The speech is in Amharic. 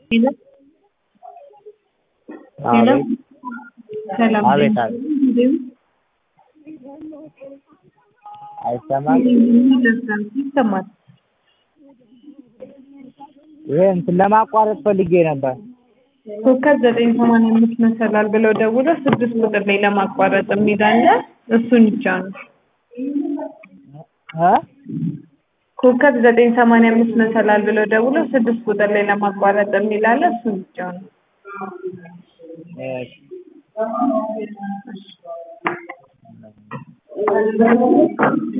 ሄሎ ሄሎ ሰላም አቤት አቤት አይሰማም ይሰማል። ይሄ እንትን ለማቋረጥ ፈልጌ ነበር ኮከብ ዘጠኝ ሰማንያ አምስት መሰላል ብለው ደውለው ስድስት ቁጥር ላይ ለማቋረጥ የሚል አለ። እሱን ይጫኑ። እ ኮከብ ዘጠኝ ሰማንያ አምስት መሰላል ብለው ደውለው ስድስት ቁጥር ላይ ለማቋረጥ የሚል አለ። እሱን ይጫኑ። እሺ